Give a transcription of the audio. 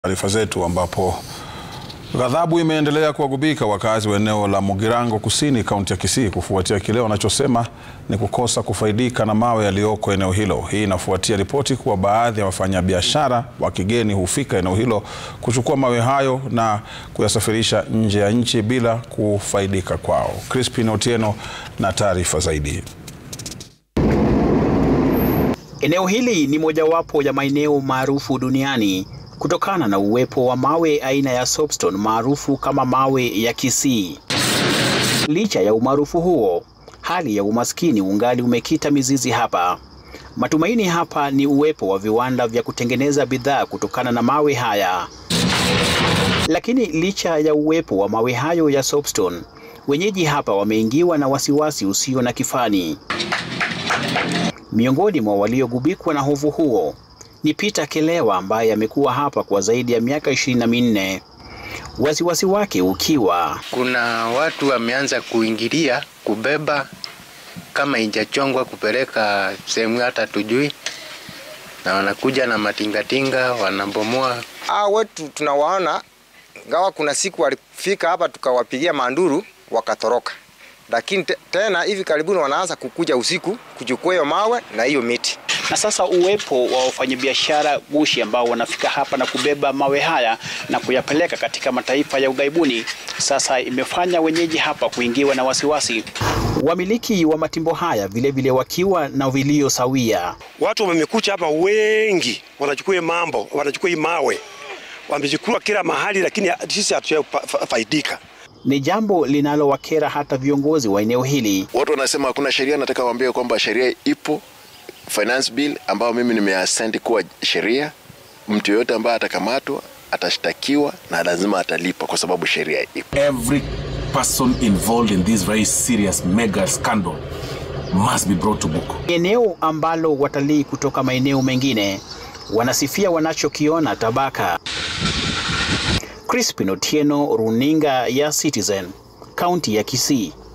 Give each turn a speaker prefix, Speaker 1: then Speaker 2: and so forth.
Speaker 1: Taarifa zetu ambapo ghadhabu imeendelea kuwagubika wakazi wa eneo la Mugirango Kusini, kaunti ya Kisii kufuatia kile wanachosema ni kukosa kufaidika na mawe yaliyoko eneo hilo. Hii inafuatia ripoti kuwa baadhi ya wafanyabiashara wa kigeni hufika eneo hilo kuchukua mawe hayo na kuyasafirisha nje ya nchi bila kufaidika kwao. Crispin Otieno na taarifa zaidi.
Speaker 2: Eneo hili ni mojawapo ya maeneo maarufu duniani kutokana na uwepo wa mawe aina ya soapstone maarufu kama mawe ya Kisii. Licha ya umaarufu huo, hali ya umaskini ungali umekita mizizi hapa. Matumaini hapa ni uwepo wa viwanda vya kutengeneza bidhaa kutokana na mawe haya. Lakini licha ya uwepo wa mawe hayo ya soapstone, wenyeji hapa wameingiwa na wasiwasi usio na kifani. Miongoni mwa waliogubikwa na hofu huo ni Peter Kelewa ambaye amekuwa hapa kwa zaidi ya miaka ishirini na minne. Wasiwasi wake ukiwa
Speaker 3: kuna watu wameanza kuingilia kubeba kama injachongwa kupeleka sehemu hata tujui, na wanakuja na matingatinga wanabomoa.
Speaker 4: Aa, wetu tunawaona ngawa, kuna siku walifika hapa tukawapigia manduru wakatoroka, lakini te, tena hivi karibuni wanaanza kukuja usiku kuchukua hiyo mawe na hiyo miti
Speaker 2: na sasa uwepo wa wafanyabiashara gushi ambao wanafika hapa na kubeba mawe haya na kuyapeleka katika mataifa ya ughaibuni sasa imefanya wenyeji hapa kuingiwa na wasiwasi. Wamiliki wa matimbo haya vilevile vile wakiwa na vilio sawia.
Speaker 5: Watu wamekucha hapa wengi, wanachukua mambo, wanachukua hii mawe, wamechukua kila mahali, lakini sisi hatujafaidika.
Speaker 2: Ni jambo linalowakera hata viongozi wa eneo hili.
Speaker 6: Watu wanasema hakuna sheria. Nataka waambie kwamba sheria ipo finance bill ambayo mimi nimeasenti kuwa sheria. Mtu yoyote ambaye atakamatwa atashtakiwa na lazima atalipa kwa sababu sheria ipo.
Speaker 7: Every person involved in this very serious mega scandal must be brought to book.
Speaker 2: Eneo ambalo watalii kutoka maeneo mengine wanasifia wanachokiona Tabaka. Crispin Otieno, runinga ya Citizen, kaunti ya Kisii.